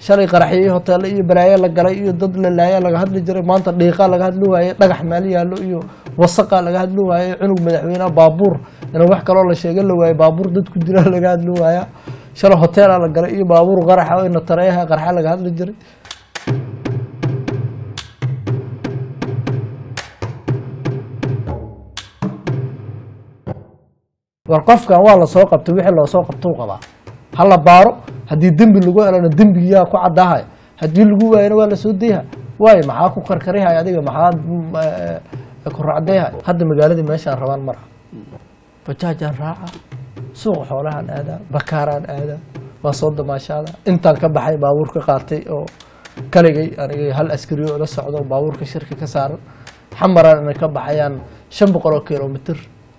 shalay qaraxyo iyo hoteelo iyo balaayo la galay iyo dad la laaya laga hadli jiray maanta dhiiqaa laga hadli waaye dhagax meel yaallo iyo wasaqa laga hadli waaye cunug madaxweyneha baabuur in wax kaloo la sheega la waaye baabuur dad ku jira laga hadli waaya shalay hoteela la galay iyo baabuur qaraxa oo ina tareeyaha qaraxa laga hadli jiray war qofkan waa lasoo qabtay wixii loosoo qabtou qabaa ha la baaro haddii dembi lagu helana dembigiyaa ku caddaahaya haddii lagu waayana waa lasoo dayha waayo maxaa ku karkarihaya adiga maxaa ku racdayhay hadda magaaladii meeshaan rabaan mara bajaajaan raaca suuqa xoolahaan aadaa bakaaraan aadaa waa soo damaashaada intaan ka baxay baabuur ka qaatay oo kaligay aniga hal askariyo la socdo baabuurka shirka ka saaran xamaraan ina ka baxayaan shan boqol oo kilomitr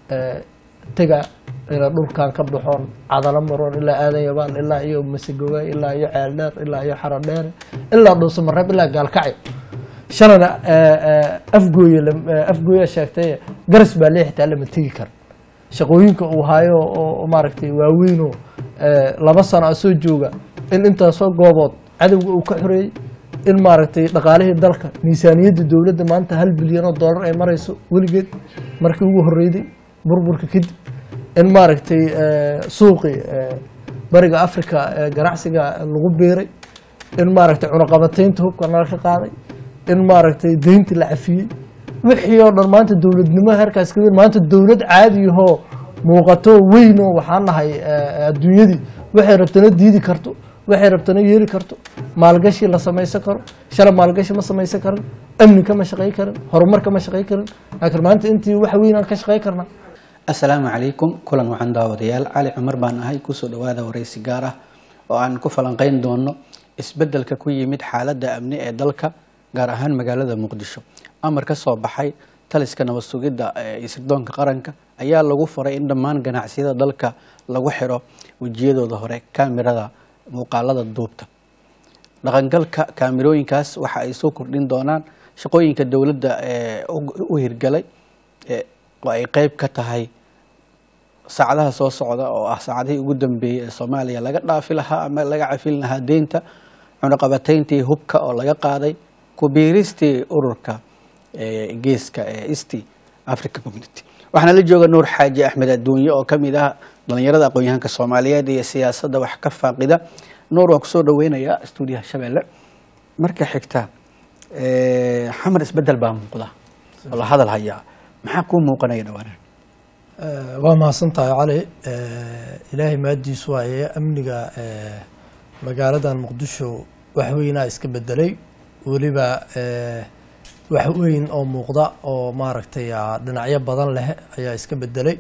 tega ina dhulkan ka baxoon cadalo maroon ilaa aadan yabaan ilaa iyo masegowaay ilaa iyo ceeldheer ilaa iyo xarodheere ilaa dhuusamareeb ilaa gaalkacyo shalana afgooye afgooya sheegtay garas baa lee xitaa lama tegi kara shaqooyinka uu hayo oo maaragtay waaweynoo laba sano a soo jooga in intaasoo goobood cadowga uu ka xoreeyey in maaragtay dhaqaalihii dalka miisaaniyadda dowladda maanta hal bilyan oo dollar ay marayso weligeed markii ugu horreyday burburka kadib in maaragtay suuqii bariga africa ganacsiga lagu biiray in maaragtay cunaqabataynta hubka nala ka qaaday in maaragtay deyntii la cafiyey wixii oo dhan maanta dowladnimo heerkaas ka weyn maanta dowlad caadiyahoo muuqato weynoo waxaan nahay adduunyadii waxay rabtana diidi karto waxay rabtana yeeli karto maalgashi la samaysan karo shala maalgashi ma samaysan karin amni kama shaqey karin horumar kama shaqey karin laakiin maanta intii wax weynaan ka shaqey karnaa assalaamu calaykum kulan waxaan daawadayaal cali cumar baan ahay kusoo dhawaada waraysi gaar ah oo aan ku falanqeyn doono isbedelka ku yimid xaaladda amni ee dalka gaar ahaan magaalada muqdisho amar ka soo baxay taliska nabad sugidda iyo sirdoonka qaranka ayaa lagu faray in dhammaan ganacsiyada dalka lagu xiro wejiyadooda hore kaamirada muuqaalada duubta dhaqangalka kaamirooyinkaas waxa ay soo kordhin doonaan shaqooyinka dowladda ee u hirgalay oo ay qeyb ka tahay saacadaha soo socda oo ah saacadihii ugu dambeeyey ee soomaaliya laga dhaafi lahaa ama laga cafin lahaa deynta cunaqabatayntii hubka oo laga qaaday kubiiristii ururka geeska ee east africa community waxaana la jooga nuur xaaji axmed adduunye oo kamid ah dhalinyarada aqoon-yahanka soomaaliyeed iyo siyaasadda wax ka faaqida nuur waa kusoo dhaweynayaa stuudiyaha shabeelle marka xigta xamar isbedel baa muuqda oo la hadal hayaa maxaa kuu muuqanaya dhawaanan waa mahadsan tahay cali ilaahay maadiis waaye amniga magaaladan muqdisho wax weynaa iska bedelay weliba wax weyn oo muuqda oo maaragtay dhinacyo badan leh ayaa iska bedelay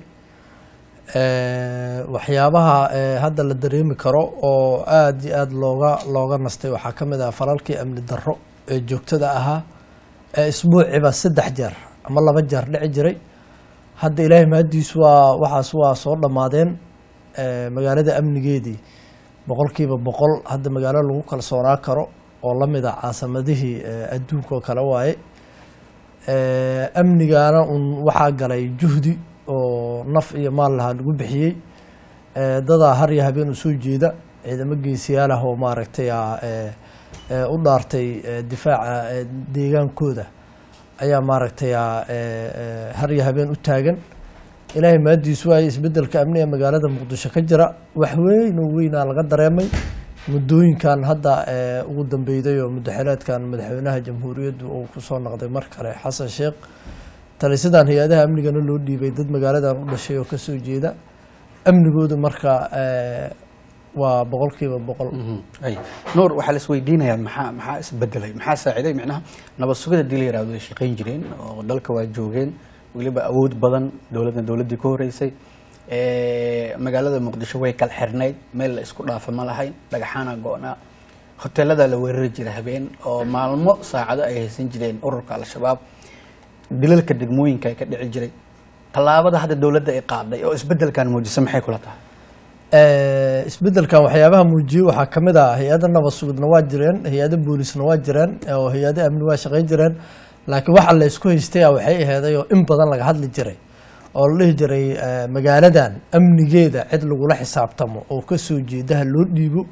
waxyaabaha hadda la dareemi karo oo aada iyo aada looga looga nastay waxaa ka mid ah falalkii amni darro ee joogtada ahaa ee isbuuciba saddex jeer ama laba jeer dhici jiray hadda ilaahay mahadiis waa waxaas waa soo dhammaadeen magaalada amnigeedii boqolkiiba boqol hadda magaalo lagu kalsoonaa karo oo la mid a caasamadihii adduunka oo kale waaye amnigaana un waxaa galay juhdi oo naf iyo maal lahaa lagu bixiyey dadaa har iyo habeen u soo jeeda ciidamo geesiyaal ah oo maaragtay u dhaartay difaaca deegaankooda ayaa maaragtay har iyo habeen u taagan ilaahay maadiis waaye isbedelka amni ee magaalada muqdisho ka jira wax weyn oo weynaa laga dareemay muddooyinkan hadda ugu dambeyday oo muddaxileedkan madaxweynaha jamhuuriyaddu uu kusoo noqday mar kale xasan sheekh talisadan hay-adaha amnigana loo dhiibay dad magaaladan u dhashay oo kasoo jeeda amnigooda marka waa boqolkiiba boqol nuur waxaa la isweydiinayaa maxaa maxaa isbedelay maxaa saaciday micnaha nabad sugida hadii la yihahdo way shaqayn jireen oo dalka waa joogeen weliba awood badan dowladna dowladdii ka horeysay magaalada muqdisho way kala xirnayd meel la isku dhaafa ma lahayn dhagaxaana go-naa hoteelada la weerari jira habeen oo maalmo saacado ay haysan jireen ururka al-shabaab dilalka degmooyinka ay ka dhici jiray tallaabada hadda dowladda ay qaaday oo isbedelkan muujisa maxay kula tahay isbedelkan waxyaabaha muujiyey waxaa ka mid ah hay-ada nabad sugidna waa jireen hay-ada boolisna waa jireen oo hay-ada amni waa shaqayn jireen laakiin waxa la isku haystay waxay aheeday oo in badan laga hadli jiray oo la dhihi jiray magaaladan amnigeeda cid lagula xisaabtamo oo kasoo jeedaha loo dhiibo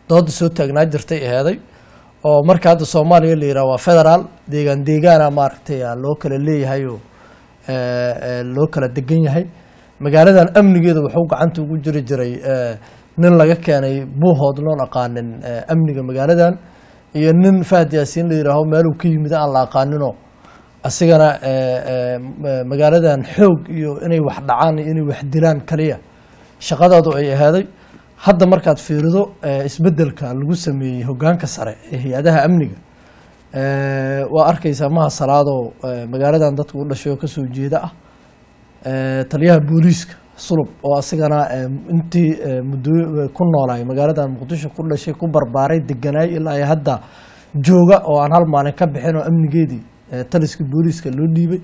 dooda soo taagnaa jirtay aheeday oo marka hadda soomaaliya la yidhaha waa federaal deegaan deegaana maaragtay aa loo kala leeyahay oo eh, eh, loo kala degan yahay magaaladan amnigeeda wuxuu gacanta ugu jiri jiray eh, nin laga keenay buuhood loon aqaanin eh, amniga magaaladan iyo nin fahad yaasiin la yidhaaho meeluu ka yimid aan la aqaaninoo asigana eh, eh, m- magaaladan xoog iyo inay wax dhacaan iyo inay wax dilaan kaliya shaqadoodu ay ahaaday hadda markaad fiirido eh, isbedelka lagu sameeyey hogaanka sare ee hay-adaha amniga eh, waa arkaysaa maha salaadoo eh, magaaladan dadka u dhashay oo kasoo jeeda ah eh, taliyaha booliiska sulub oo asigana eh, intii eh, muddo ku noolaay magaaladan muqdisho ku dhashay ku barbaaray deganaay ilaa ay hadda jooga oo aan hal maalin ka bixin oo amnigeedii eh, taliska booliiska loo dhiibay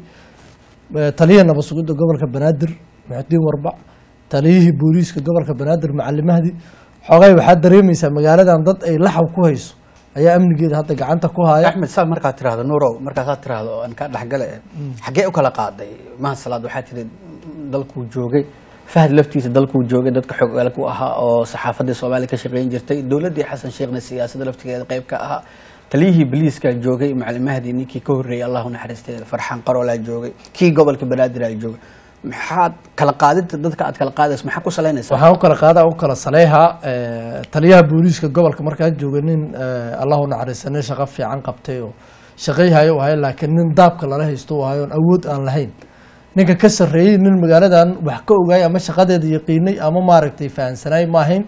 Eh, taliyihii nabad sugidda gobolka banaadir muxudiin warbac taliyihii booliiska gobolka banaadir macalimahdii xoogay waxaad dareemaysaa magaaladan dad ay laxaw ku hayso ayaa amnigeeda hadda gacanta ku haya axmed saa markaad tirahdo nuurow markaasaad tirahdo oo aan kaa dhexgale xaggee u kala qaaday maha salaad waxaa tiri dalkuu joogay fahad laftiisa dalkuu joogay dadka xogaal ku ahaa oo saxaafadii soomaaliya ka shaqeyn jirtay dowladdii xasan sheekhna siyaasadda laftigeeda qayb ka ahaa taliyihii biliiska joogay macalin mahdi ninkii ka horreeyay allahu naxariistay farxaan qaroolaa joogay kii gobolka banaadir aa joogay maxaad kala qaadinta dadka aad kala qaadayso maxaa ku salaynaysaa waxaan u kala qaada u kala saleeha eh, taliyaha booliiska gobolka markaa jooga nin eh, allahu naxariista nin shaqo fiican qabtay oo shaqayhayo u ahay laakiin nin daabka lala haysto u ahay oon awood aan lahayn ninka ka sarreeyey nin magaaladan wax ka ogaay ama shaqadeeda yaqiinay ama maaragtay fahansanaay ma ahayn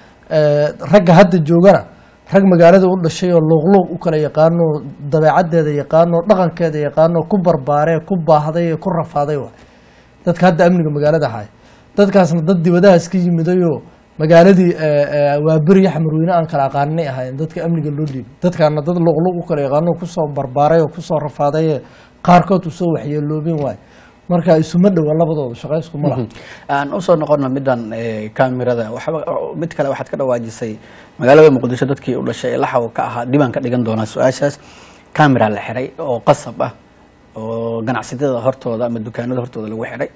Eh, ragga hadda joogana rag magaalada u dhashay oo luuqluuq u kala yaqaano dabeecaddeeda yaqaano dhaqankeeda yaqaano ku barbaaree ku baahday ee ku rafaaday waay dadka hadda amniga magaalada haya dadkaasna dad dibadahaas ka yimidayoo magaaladii eh, eh, waa beri xamarweyne aan kala aqaaninay ahaayeen dadka amniga loo dhiibay dadkaana dad luqluq u kala yaqaano kusoo barbaaray oo kusoo rafaaday ee qaarkood usoo waxyeeloobin waay marka isuma dhowa labadooda shaqo iskuma laha aan usoo noqono midan eh, kaamirada waxba mid kale waxaad ka dhawaajisay magaalada muqdisho dadkii u dhashay ee laxaw ka ahaa dibaan ka dhigan doonaa su-aashaas kaamira la xiray oo qasab ah oo ganacsatada hortooda ama dukaanada hortooda lagu xiray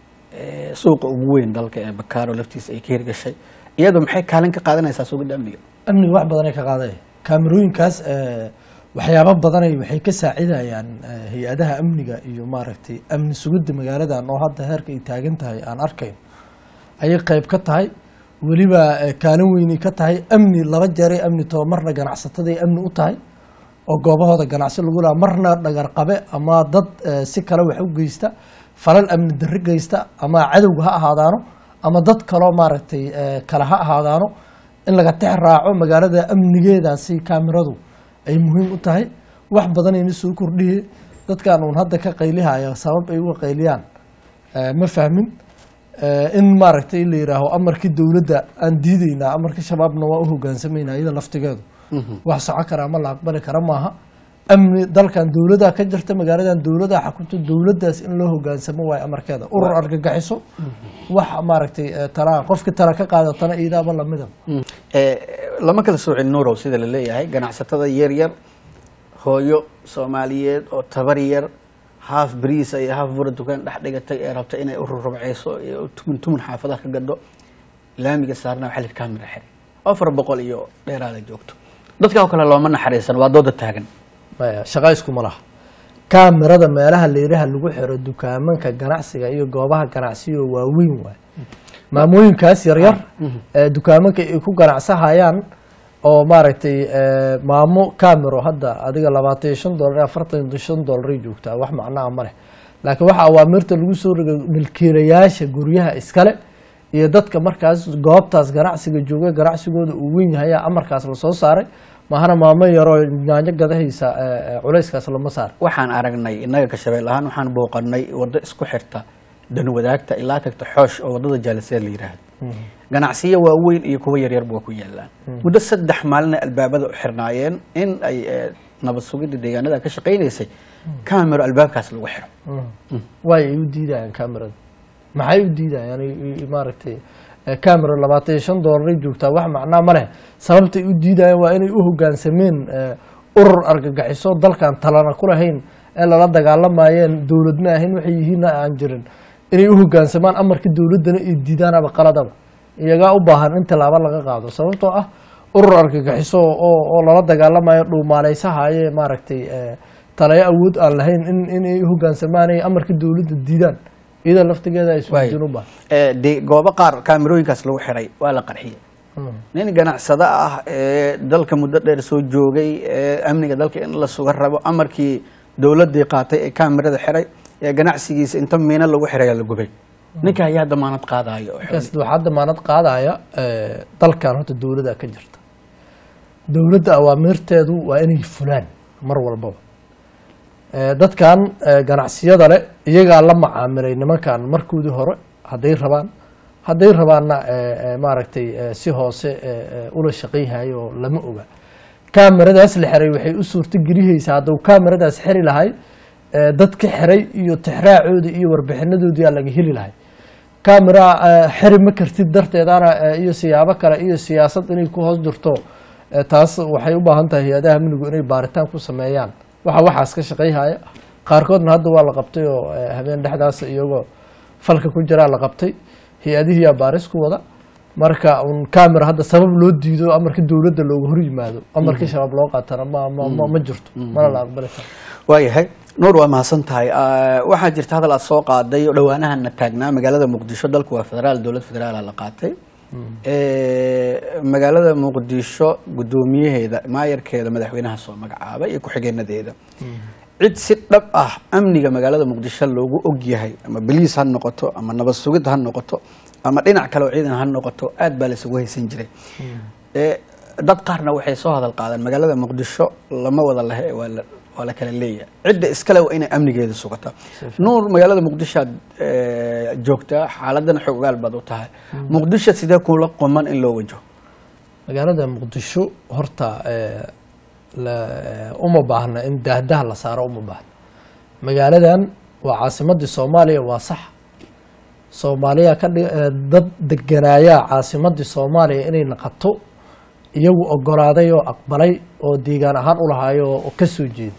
Eh, suuqa ugu weyn dalka ee bakaaro laftiisa ay ka hirgashay iyadu maxay kaalin ka qaadanaysaa sugidda amniga amniga wax badanay ka qaaday kaamirooyinkaas eh, waxyaabo badanay waxay ka saacidayaan eh, hay-adaha amniga iyo maaragtay amni sugidda magaaladan oo hadda heerka ay taagan tahay aan arkayn ayay qayb ka tahay weliba eh, kaalin weynay ka tahay amni laba jeeray amni too marna ganacsataday amni u tahay oo goobahooda ganacsi lagu laha marna dhagar qabe ama dad eh, si kale wax u geysta falal amni darri geysta ama cadowga ha ahaadaano ama dad kaloo maaragtay eh, kale ha ahaadaano in laga tex raaco magaalada amnigeedaasi kaamiradu ay muhiim u tahay wax badanayna soo kordhiye dadkan uun hadda ka qaylihaya sabab ay uga qayliyaan eh, ma fahmin Eh, in maaragtay la yidhaaho amarkii dowladda aan diideynaa amarkii shabaabna waa u hogaansamayna iyada laftigeedu wax soco kara ama la aqbali kara maaha amni dalkan dowladaa ka jirta magaaladan dowladaa xakunta dowladdaas in loo hogaansamo waayo amarkeeda urur argagixiso wax maaragtay eh, talaa qofkii tala ka qaadatana iidaaba lamida Eh, lama kala soocin nuurow sida la leeyahay ganacsatada yar yar hooyo soomaaliyeed oo tabar yar haaf bariisa iyo haaf bura dukaan dhex dhigatay ee rabta inay u rurubceyso iyo tumun tumun xaafadaha ka gadho laamiga saarna waxaa la kaamira xiray afar boqol iyo dheeraada joogto dadka oo kale looma naxariisan waa dooda taagan maya shaqa iskuma laha kaamirada meelaha leeraha lagu xiro dukaamanka ganacsiga iyo goobaha ganacsiga waaweyn waay maamooyinkaas yaryar ee dukaamanka ay ku ganacsahayaan oo maaragtay eh, maamo camero hadda adiga labaatan iyo shan dolar afartan iyo shan dolaray joogtaa wax macnaha ma leh laakiin waxa awaamirta lagu soo rogay milkiilayaasha guryaha iskale iyo dadka markaas goobtaas ganacsiga jooga ganacsigooda uu weyn yahay ayaa amarkaas lasoo saaray mahana maamo yaroo yaanyo gadahaysa eh, eh, culayskaas lama saar waxaan aragnay innaga ka shabeel ahaan waxaan booqanay waddo isku xirta danwadaagta ilaa tagta xoosh oo waddada jaaliseed la yidhaahdo ganacsiyo waaweyn iyo kuwa yaryarba waa ku yaalaan muddo saddex maalin ay albaabada u xirnaayeen in ay eh, nabad sugidda deegaanada ka shaqaynaysay camero albaabkaas lagu xiro waay ay u diidayaan camerada maxay u diidayaan ay- ay- maaragtay eh, camera labaatan iyo shan dolaray joogtaa wax macnaa ma leh sababtay u diidayaan waa inay u hogaansameen eh, urur argagixiso dalkan talana ku lahayn ee lala dagaalamayeen dowladna ahayn waxay yihiinna aan jirin inay u hogaansamaan amarka dowladdana ay diidaanaba qaladaba iyagaa u baahan in tallaabo laga qaado sababtoo ah urur argagixiso oo oo lala dagaalamayo dhuumaaleysahaye maaragtay eh, talayo awood aan lahayn in inay hoggaansamaan ay amarka dowladda diidaan iyada laftigeeda ay Waay. sujuun u baahan Eh, dee goobo qaar kaamirooyinkaas lagu xiray waa la qarxiyey nin ganacsado ah ee dalka muddo dheer soo joogay ee amniga dalka in la suga rabo amarkii dowladii qaatay ee kaamirada xiray ee ganacsigiisa inta miino lagu xiraya la gubay ninka ayaa damaanad qaadaya oo markaas waxaa damaanad qaadaya eh, dalkan horta dowladda ka jirta dowladda awaamirteedu waa inay fulaan mar walbaba Eh, dadkan eh, ganacsiyada leh iyagaa la macaamilay nimankan markoodii hore hadday rabaan hadday rabaanna eh, eh, maaragtay eh, si hoose eh, eh, ula shaqayhayo oo lama oga kaamiradaas la xiray waxay u suurto gelihaysaa hadduu kaamiradaas xiri lahay eh, dadka xiray iyo tixraacoodii iyo warbixinadoodii aa laga heli lahay kamera eh, xiri ma kartid darteedana eh, iyo siyaabo kale iyo siyaasad inay ku hoos jirto eh, taas waxay u baahan tahay hay-adaha amnigu inay baaritaan ku sameeyaan waxa waxaas ka shaqayhaya qaarkoodna hadda waa la qabtay oo eh, habeen dhexdaas iyagoo falka ku jiraa la qabtay hay-adihiyaa baaris ku wada marka un camera hadda sabab loo diido amarka dowladda looga hor yimaado amarkii shabaab loo qaatana ma ma ma, ma jirto mana la aqbali karo waayahay nuur waa mahadsan tahay Ah, waxaa jirta hadal aad soo qaaday oo dhowaanahana taagnaa magaalada muqdisho dalku waa federaal dowlad federaala la qaatay Eh, magaalada muqdisho guddoomiyaheeda maayarkeeda madaxweynaha soo magacaabay iyo ku-xigeenadeeda cid si dhab ah amniga magaalada muqdisho loogu og yahay ama baliis ha noqoto ama nabad sugid ha noqoto ama dhinac kale oo ciidan ha noqoto aad baa laysugu haysan jiray Eh, dad qaarna waxay soo hadal qaadaan magaalada muqdisho lama wada lehe waa la waa la kala leeyahay cidda iskale waa inay amnigeeda sugata nuur magaalada muqdisho aad eh, joogtaa xaaladana xog ogaal baad u tahay muqdisho sidee kula quman in loo wajaho magaalada muqdisho horta eh, la- eh, uma baahna in daahdaha la saaro uma baahna magaaladan waa caasimadii soomaaliya waa sax soomaaliya ka dhi- eh, dad deganaayaa caasimadii soomaaliya inay naqato iyagu ogolaaday oo aqbalay oo deegaan ahaan u lahaay oo oo ka soo jeeda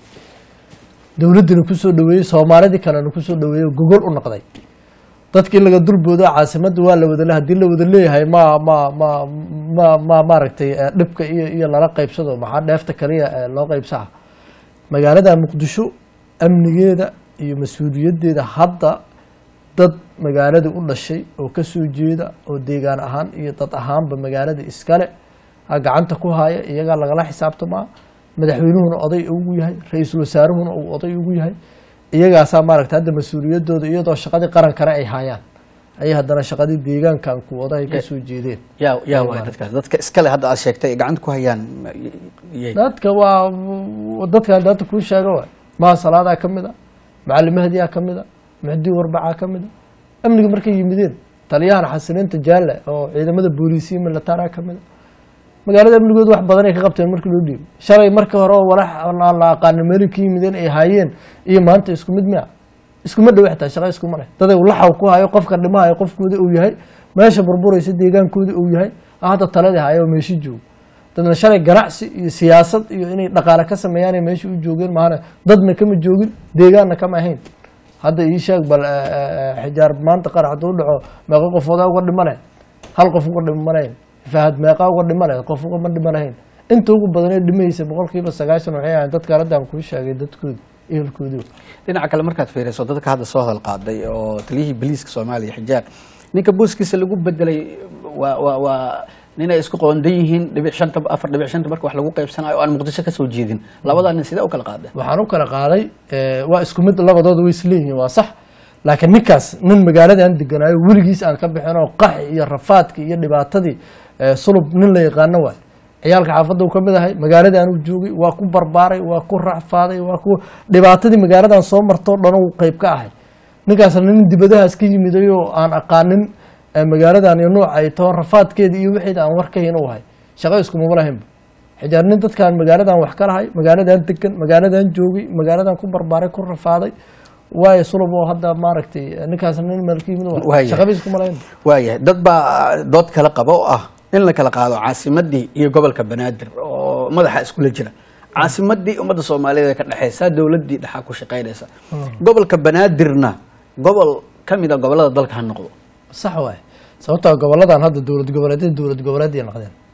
dowladdina kusoo dhaweeyey soomaalidii kalena kusoo dhaweeyey oo gogol u noqday dadkii laga dulboodo caasimadda waa la wada le haddii la wada leeyahay ma ma ma ma ma maaragtay eh, dhibka iyo iyo lala qaybsado maxaa dheefta kaliya eh, loo qaybsaha magaalada muqdisho amnigeeda iyo mas-uuliyaddeeda hadda dad magaalada u dhashay oo ka soo jeeda oo deegaan ahaan iyo dad ahaanba magaalada iskale ha gacanta ku haya iyagaa lagala xisaabtamaa madaxweynuhuna oday ugu yahay ra-iisul wasaaruhuna uu oday ugu yahay iyagaasaa maaragta hadda mas-uuliyadooda iyadoo shaqadii qarankana ay hayaan ayay haddana shaqadii deegaankan ku odahay ka soo jeedeen yaa yaa waay dadkaas dadka iskale hadda aad sheegtay ay gacanta ku hayaan ma- yay dadka waa dadkan hadda kuu sheega waay maha salaadaa ka mid a macalin mahdiyaa ka mid a muxdii warbacaa ka mid a amniga markay yimideen taliyahan xasiliinta jaalle oo ciidamada booliisiya militaraa ka mid a magaalada amnigooda wax badan ay ka qabteen markii loo dhiibay shalay markii hore oo walax aan la aqaanin meelay ka yimideen ay haayeen iyo maanta isku mid miya iskuma dhow xitaa shaqa iskuma leh daday laxaw ku hayo qofka dhimahayo qofkooda uu yahay meesha burburaysa deegaankooda uu yahay hadda taladii hayo oo meeshi joogo dadna shalay ganacsi iyo siyaasad iyo inay dhaqaale ka sameeyaan meesha u joogeen maahane dadna kama joogin deegaanna kama ahayn hadda ii sheeg bal eh, eh, xijaar maanta qarax hadduu dhaco meeqa qofoodaa uga dhimanayn hal qof uga dhimanayn fahad meeqaa uga dhimanayn qof ugama dhimanayn inta ugu badanee dhimaysa boqolkiiba sagaashan waxay ahayn dadka haddaan kuu sheegay dadkooda ehelkoodii dhinaca kale markaad fiiriso dadka hadda soo hadal qaaday oo taliyihii boliiska soomaaliya xijaar ninka booskiisa lagu bedelay waa waa waa ninay isku qoondan yihiin dhibic shanta afar dhibic shanta marka wax lagu qaybsanayo oo aan muqdisho kasoo jeedin labadaa nin sidee u kala qaadeen waxaan u kala qaaday eh, waa isku mid labadooda way isleeyihiin waa sax laakiin ninkaas nin magaaladan deganaayo weligiis aan ka bixin oo qaxi iyo rafaadkii iyo dhibaatadii eh, sulub nin la yaqaano waay ciyaalka xaafadda uu ka mid ahay magaaladan uu joogay waa ku barbaaray waa ku racfaaday waa ku dhibaatadii magaaladan soo martoo dhan uu qayb ka ahay ninkaasna nin dibadahaas ka yimiday oo aan aqaanin eh, magaaladan iyo nooca ay taho rafaadkeeda iyo wixeeda aan war ka hayn u ahay shaqo iskumama lahaynba xijaar nin dadkaan magaaladan wax ka lahay magaaladan degan magaaladan joogay magaaladan ku barbaaray ku rafaaday waayo sulub oo hadda maaragtay eh, ninkaasna nin meel ka yimid waay. Waayahay. shaqadiis kuma lahayn waayahay dad baa dood kala qaba oo ah in la kala qaado caasimadii iyo gobolka banaadir oo madaxa iskula jira caasimadii ummadda soomaaliyeed ee ka dhexeysa dowladii dhexaa ku shaqeynaysa gobolka banaadirna gobol ka mid a gobolada dalka ha noqdo sax waay sababtoo goboladan hadda dowlad goboleedyada dowlad goboleedyay noqdeen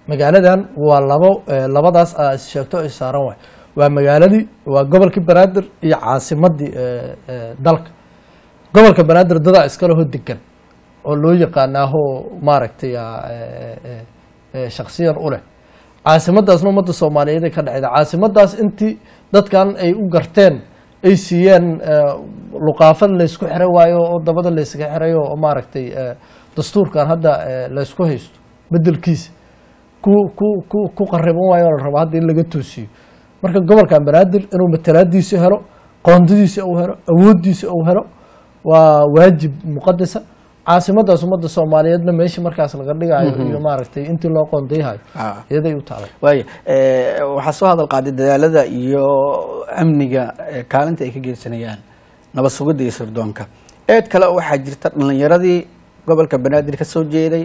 magaaladan waa labo eh, labadaas aa is sheegto is saaran waay waa magaaladii waa gobolkii banaadir iyo caasimadii eh, eh, dalka gobolka banaadir dadaa iskaleho degan oo loo yaqaanaaho maaragtay ah, eh, eh, eh, shaksiyan u leh caasimadaasna ummadda soomaaliyeed ay ka dhexda caasimadaas intii dadkan ay u garteen ay siiyeen eh, luqaafad laysku xiro waayo oo dabada laysaga xirayo oo maaragtay eh, dastuurkan hadda eh, laysku haysto bedelkiisa ku ku ku ku qariban waayo oo la rabo hadda in laga toosiyo marka gobolkan banaadir inuu matalaadiisa helo qoondadiisa uu helo awoodiisa uu helo waa waajib muqadasa caasimadaas ummadda soomaaliyeedna meeshii markaas laga dhigayo iyo maaragtay intii loo qoondayhayo Ah. iyaday u taalay waaya eh, waxaa soo hadal qaaday dadaalada iyo amniga eh, kaalinta ay ka geysanayaan nabad sugidda iyo sirdoonka eed kale waxaa jirta dhalinyaradii gobolka banaadir ka soo jeeday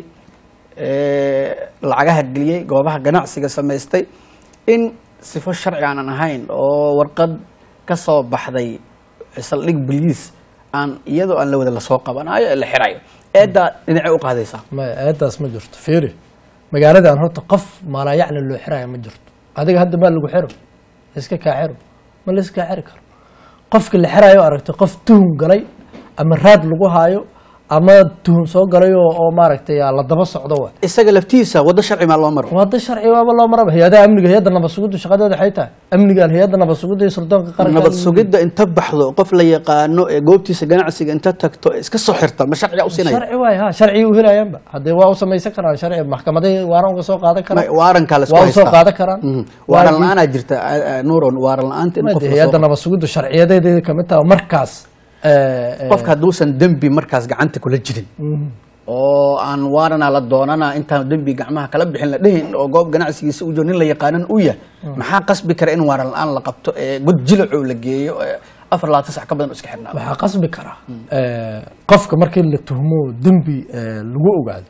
eh, lacagaha geliyey goobaha ganacsiga samaystay in sifo sharci aanan ahayn oo warqad ka soo baxday saldhig boliis aan iyadoo aan la wada lasoo qabanayo ee la xirayo eeddaa dhinacay u qaadaysaa maya aayaddaas ma jirto fiiri magaaladan horta qof maalaayacni loo xiraya ma jirto adiga hadda maa lagu xiro laiska kaa xiro ma laiska kaa xiri karo qofka la xirayo aragtay qof tuhun galay ama raad lagu haayo ama tuhun soo galay oo oo maaragtay aa la daba socdo wa isaga laftiisa waddo sharci maa loo maro wada sharci waaba loo maraba hay-adaha amniga hay-adda nabad sugiddu shaqadeeda waxay tahay amnigan hay-adda nabad sugidda iyo sirdoonka qaranka nabad sugidda inta baxdo qof la yaqaano ee goobtiisa ganacsiga inta tagto iska soo xirta ma sharciga u siinaya sharci waay ha sharcigi u helayaanba haddee waa u samaysan karaan sharci maxkamadahi waaran uga soo qaadan karaan Ma- waarankaa la isku waa u soo haystaa. qaadan karaan Mhm. waaran la-aanaa jirta a- a- nuuron waaran la-aanta in Ma qof dee la hay-adda soo- nabad sugiddu sharciyadeeda kamid taha markaas eh, eh, qofka hadduusan dembi markaas gacanta kula jirin mhm. oo aan waarana la doonana intaan dembi gacmaha kala bixin la dhihin oo goob ganacsigiisa u jiro nin la yaqaanan u yahay maxaa qasbi kara in waaran la-aan la qabto ee god jilacow la geeyo ee afar labaatan sac ka badan oo iska xirnaa waxaa qasbi karaa eh, qofka markii la tuhmo dembi eh, lagu ogaado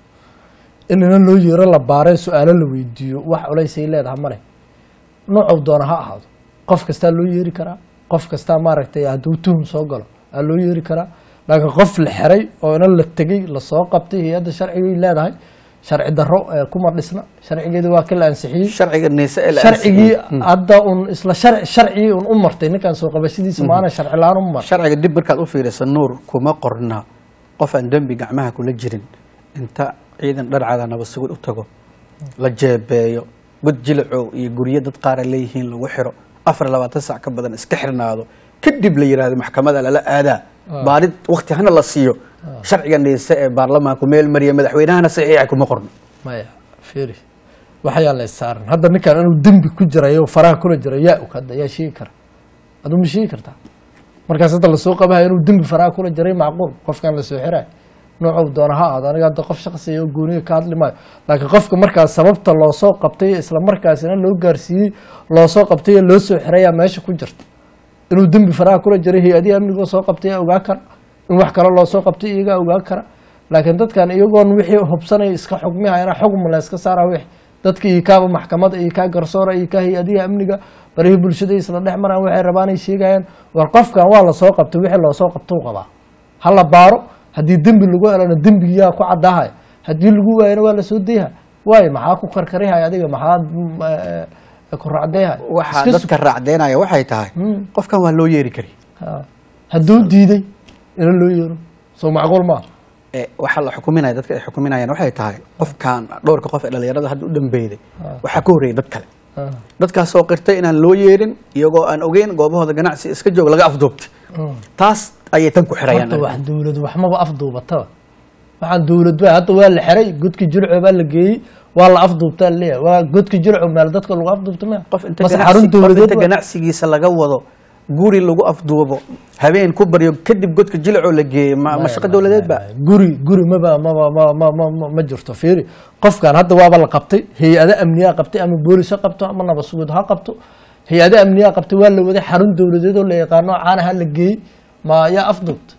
inana loo yeero la baaree su-aalo la weydiiyo wax culaysay leedaha male noocow doona ha ahaado qof kastaa loo yeeri karaa qof kastaa maaragtay hadduu tuhum soo galo aa loo yeeri karaa laakiin qof la xiray oo ina la tegey lasoo qabtay hay-adda sharcigay leedahay sharci darro eh, kuma dhisna sharcigeedi waa ka la ansixiyey sharciga neese ee la sharcigii ansixiyey. hadda un isla shar- sharcigii un u martay ninkan soo qabashadiisa maana sharci la-aan u mar sharciga dib markaad u fiirisa nuur kuma qorna qof aan dembi gacmaha kula jirin inta ciidan dharcada nabad sugid u tago la jeebeeyo god jilacow iyo guryo dad qaara leeyihiin lagu xiro afar iyo labaatan sac ka badan iska xirnaado kadib la yidhaahdo maxkamada lala aadaa baarid wakti hana la siiyo sharciga neese ee baarlamaanku meel mariya madaxweynahana saxiixa kuma qorno maya fiiri waxayaa la saaran hadda ninkan inuu dembi ku jirayo faraha kula jira yaa og hadda yaa sheegi kara aduu ma sheegi kartaa markaas hadda lasoo qabahayo inuu dembi faraha kula jiray macquul qofkan lasoo xirayo noocow doona ha aado aniga hadda qof shaqsiya oo gooniga ka hadli maayo laakiin qofka markaas sababta loosoo qabtay isla markaasina loo gaarsiiyey loosoo qabtay ee loo soo xirayaa meesha ku jirta inuu dembi faraha kula jiray hay-adihii amnigoo soo qabtay yaa ogaa kara in wax kale loo soo qabtay iyagaa ogaa kara laakiin dadkan iyagoon wixii hubsanaya iska xugmihayana xugm la iska saara wixi dadka iyo kaaba maxkamada iyo kaa garsoora iyo kaa hay-adihi amniga barihii bulshada isla dhex maraan waxay rabaanay sheegayaan war qofkan waa lasoo qabtay wixii loosoo qabtou qabaa ha la baaro haddii dembi lagu helana dembigiyaa ku caddaahaya haddii lagu waayana waa lasoo dayha waayo maxaa ku karkarihaya adiga maxaa mm, eh, ku racdayha waxaa Iska dadka raacdeynaya waxay tahay Mm. qofkan waa loo yeeri kari Ha. hadduu diiday ina loo yeero soo macquul maaha ee waxaa la xukuminaya dadka ay xukuminayaan waxay tahay qofkan dhowrka qof ee dhalinyarada hadda u dambeyday waxaa ka horreeyay dad kale Ha. dadkaasoo qirtay inaan loo yeerin iyagoo aan ogeyn goobahooda ganacsi iska joog laga afduubtay Mm. taas ayay tan ku xirayaan horta wax dawlad waxmaba afduubataba waxaan dawlad ba hadda waa la xiray godki jilco baa la geeyey waa la afduubtaa leeyahay waa godki jilco meel dadka lagu afduubta maya qof inta mase ganacsi- xarun qof dawladeed inta waa- ganacsigiisa laga wado guri lagu afduubo habeen ku baryo kadib godka jilcoo la geeyey ma ma shaqo dowladeed ba guri guri maba maba ma ma ma ma ma jirto fiiri qofkan hadda waaba la qabtay hay-ado amniyaa qabtay ama boolis ha qabto ama nabad sugid ha qabto hay-ado amniyaa qabtay waa la waday xarun dowladeed oo la yaqaano caanaha la geeyey ma yaa afduubta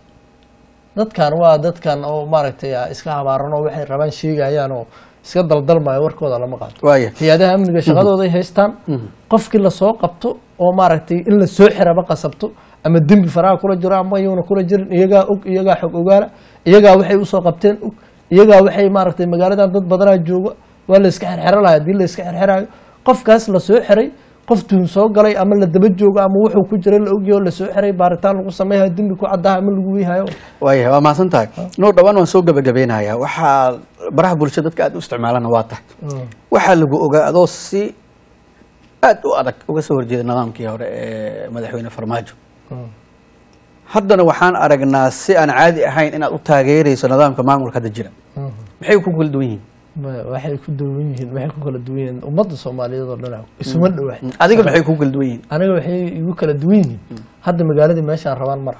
dadkan waa dadkan oo maaragtay ah, iska habaaran oo waxay rabaan sheegayaan oo iska daldalmayo warkooda lama qaato waaya hay-adaha amniga shaqadooday haystaan qofkii lasoo qabto oo maaragtay in la soo xiraba qasabto ama dembi faraha kula jiro ama yuuna kula jirin iyagaa og iyagaa xog ogaala iyagaa waxay usoo qabteen og iyagaa waxay maaragtay magaaladan dad badanaa jooga waa la iska xerxero lahay haddii la iska xerxerayo qofkaas la soo xiray qof tuun soo galay ama la daba joogo ama wuxuu ku jira la ogyaho la soo xiray baaritaan lagu sameeyayo dembi ku caddaha ama lagu weyhayo waayahay waa mahadsan tahay nuur dhawaan waan soo gabagabeynayaa waxaa baraha bulshada dadka aad u isticmaalana waa tahay waxaa lagu ogaa adoo si aad u adag uga soo horjeeda nidaamkii hore ee madaxweyne farmaajo haddana waxaan aragnaa si aan caadi ahayn inaad u taageerayso nidaamka maamulka hadda jira maxay ku kala duwan yihiin Ma- waxay ku duwan yihiin waxay ku kala duwan yihiin ummadda soomaaliyeed oo dhan isuma dhowa adiga maxay ku kala duwan yihiin aniga waxay igu kala duwan yihiin hadda magaaladii meeshaan rabaan mara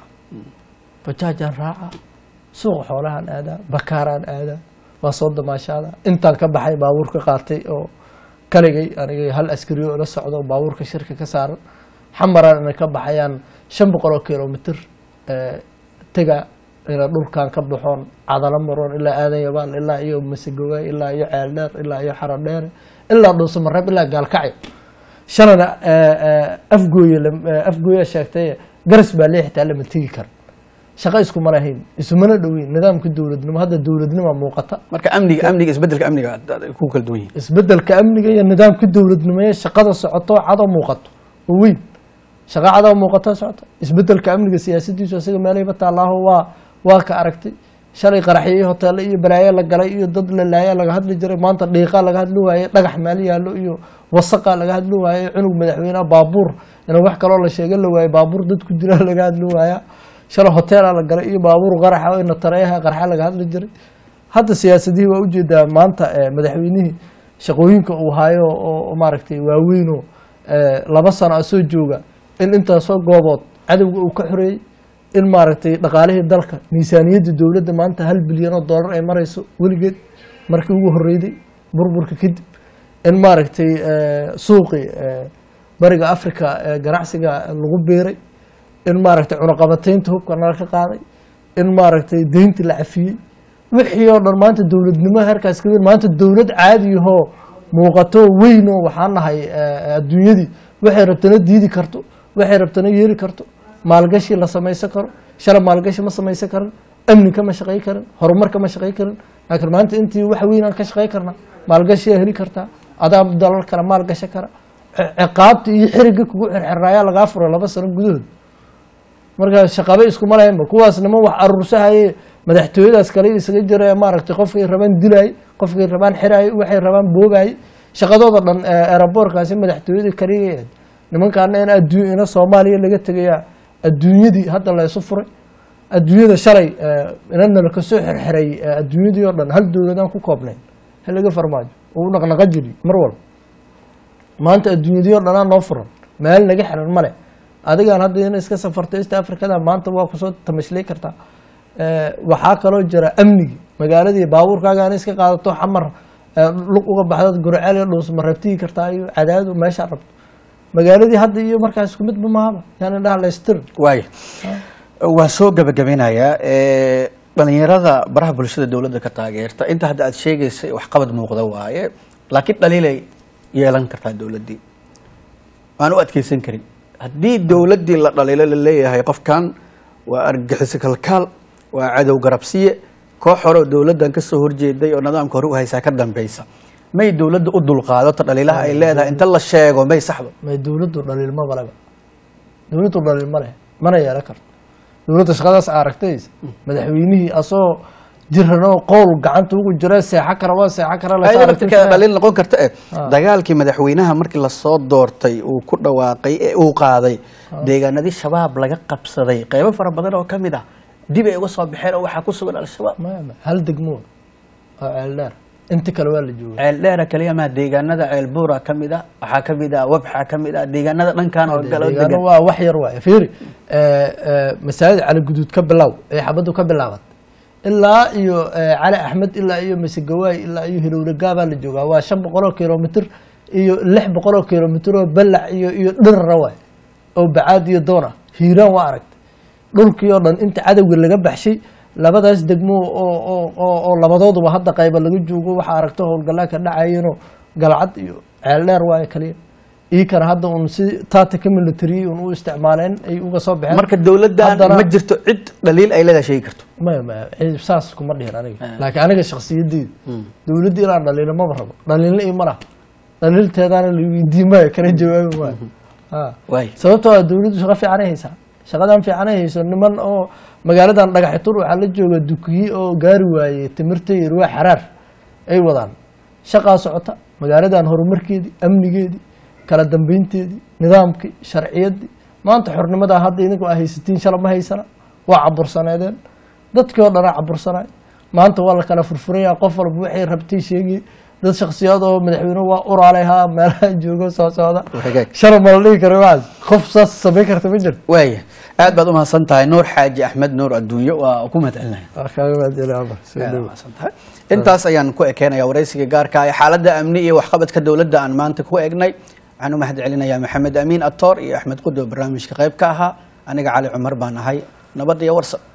bajaajaan raaca suuqa xoolahaan aadaa bakaaraan aadaa waa soo damaashaada intaan ka baxay baabuur ka qaatay oo kaligay aniga hal askari oo la socdo oo baabuurka shirka ka saaran xamaraan inay ka baxayaan shan boqol oo kilomitr eh, tega ina dhulkan ka baxoon cadalo maroon ilaa aadan yabaal ilaa iyo masegoga ilaa iyo ceeldheer ilaa iyo xarodheere ilaa dhuusamareeb ilaa gaalkacyo shalana afgooye lam- eh, afgooya sheegtay garas baa lee xitaa lama tegi kara shaqo iskuma lahayn isumana dhoweyn nidaamka dowladnimo hadda dowladnima muuqata marka amniga amniga isbedelka amniga aad- aad ku kala duwan yihiin isbedelka amniga iyo nidaamka dowladnimo ee shaqada socoto cado muuqato oo weyn shaqa cado muuqato socoto isbedelka amniga siyaasadiisu isaga meelahayba taallaaho waa waa ka aragtay shalay qaraxyo iyo hoteelo iyo balaayo la galay iyo dad la laaya laga hadli jiray maanta dhiiqa laga hadli waaye dhagax meel yaallo iyo wasaqa laga hadli waaye cunug madaxweyneha baabuur ina wax kaloo la sheega la waaye baabuur dad ku dila laga hadli waaya shalay hoteela la galay iyo baabuur qaraxa oo ina tareeyaha qarxa laga hadli jiray hadda siyaasadihii waa ujeedaa maanta eh, madaxweynihii shaqooyinka uu hayo oo maaragtay waaweynoo eh, laba sano soo jooga in intaasoo goobood cadowga uu ka xoreeyey in maaragtay dhaqaalihii dalka miisaaniyadda dowladda maanta hal bilyan oo dollar ay marayso weligeed markii ugu horreyday burburka kadib in maaragtay eh, suuqii eh, bariga africa ee ganacsiga lagu beeray in maaragtay cunaqabataynta hubka nala ka qaaday in maaragtay deynta la cafiyey wixii oo dhan maanta dowladnimo heerkaas ka weyn maanta dowlad caadiyahoo muuqato weyn oo waxaan nahay eh, adduunyadii waxay rabtana diidi karto waxay rabtana yeeli karto maalgashi la samaysan karo shalay maalgashi ma samaysan karin amni kama shaqay karin horumar kama shaqay karin laakiin maanta intii wax weyn aan ka shaqay karnaa maalgashiyaa heli kartaa adaa dalal kale maalgasha kara ci- ciqaabta iyo xiriga kugu xirxiraayaa lagaa furo laba sano gudahood marka shaqabe iskuma lahaynba kuwaas niman wax aruursahaye madaxtooyadaas kale isaga jira ee maaragtay qofkay rabaan dilaay qofkay rabaan xiraay waxay rabaan boogaay shaqadooda dhan eraboorkaasi madaxtooyada kaliya nimankaana in adduun ina soomaaliya laga tegaya adduunyadii hadda la isu furay adduunyada shalay inana la kasoo xirxiray eh, adduunyadii oo dhan hal dowladaan ku koobnayn halaga farmaajo uu naqnaqa jiri mar walba maanta adduunyadii oo dhanaa noo furan meel naga xiran male adigaan hadda in iska safarto east africada maanta waa kusoo tamashlay kartaa Eh, waxaa kaloo jira amnigi magaaladii baabuurkaaga in iska qaadato xamar eh, lug uga baxdad gurceel iyo dhuusma rabtigi kartaa iyo cadaadu meeshaa rabto magaaladii hadda iyo markaas isku midba mahaba yani dhaha laystir waaya waan soo gabagabeynayaa Eh, dhalinyarada baraha bulshada dowladda ka taageerta inta hadda aad sheegaysay waxqabad muuqda waaye laakiin dhaliilay yeelan kartaa dowladdii aan u adkeysan karin haddii dowladdii la dhaliilo la leeyahay qofkan waa argagixiso kalkaal waa cadow garabsiye koox hore oo dowladdan ka soo horjeeday oo nidaamka hore u haysaa ka dambeysa may dowladda u dulqaadato dhaliilaha ay leedahay inta la sheego may saxdo may dowladdu dhaliilma baleba dowladdu dhaliil ma leh mana yeelan karto dowladda shaqadaas aragtaysa madaxweynihii asoo jiranoo qowl gacanta ugu jira seexo kara waa seexo kara la ayada saartay laftirkeeda dhaliil noqon karta eh Ah. dagaalkii madaxweynaha markii lasoo doortay uu ku dhawaaqay ee uu qaaday deegaanadii shabaab laga qabsaday qeybo fara badan oo ka mid ah dib ay uga soo baxeen oo waxaa ku sugan al-shabaab maya maya hal degmo oo ceeldheer inta kale waa la jooga ceel dheera kaliya maa deegaanada ceel buura ka mid ah waxaa ka mid ah wabxa ka mid ah deegaanada dhankan oo galo deegaano degan waa wax yar waaye fiiri masaajid cali guduud ka bilow ee xabaddu ka bilaabat ilaa iyo eh, cali axmed ilaa iyo masegawaay ilaa iyo hilowlagaa baa la joogaa waa shan boqol oo kilomitr iyo lix boqol oo kilomitr oo balac iyo iyo dhirara waay oo bacaad iyo doon ah hiiraan waa aragtay dhulkii oo dhan inta cadowga laga baxshay labadaas degmo oo oo oo oo labadooduba hadda qayba laga joogo waxaa aragto howlgallaa ka dhacayeenoo galcad iyo ceeldheer waaye kaliya iikana hadda un si tactica military un u isticmaaleen ay uga soo baxeen marka dowladdan Haddana- ma jirto cid dhaliil ay leedahay sheegi karto maya maya ciid saas kuma dhihin aniga laakiin aniga shakhsiyadeyda dowladda inaan dhaliilo maba rabo dhaliilna iyo ma laha dhaliilteedaana la weydiin maayo kana jawaabi maayo ha waay sababtoo ah dowladdu shaqo fiicanay haysaa shaqadan fiicanay hayso niman oo magaaladan dhagaxitur waxaa la jooga dukiye oo gaari waayey timirta iyo ruwa xaraar ay wadaan shaqaa socota magaaladan horumarkeedii amnigeedii kala dambeynteedii nidaamkii sharciyaddii maanta xornimadaa hadda idinku aa haysatiin shala ma haysana waa cabursaneedeen dadkii oo dhanaa cabursanay maanta waa la kala furfuraya qof walba waxay rabtay sheegi dad shaksiyad oo madaxweyne waa uraalay haa meelaha joogo soo socda Hagaag. shala ma la dhihi karo waxaas qof saas samayn karta ma jirto waaya aad baad umahadsan tahay nuur xaaji axmed nuur adduunyo waa ku mahadcelinahay Waa kaaga mahadcelin, Amar. Soo Aad dhawow. umahadsan tahay. intaas ayaan ku ekeenaya waraysiga gaarka ah ee xaaladda amni iyo waxqabadka dowladda aan maanta ku egnay waxaan u mahad celinayaa maxamed amiin atoor iyo axmed qudo barnaamijka qayb ka ahaa aniga cali cumar baan ahay nabad iyo warsa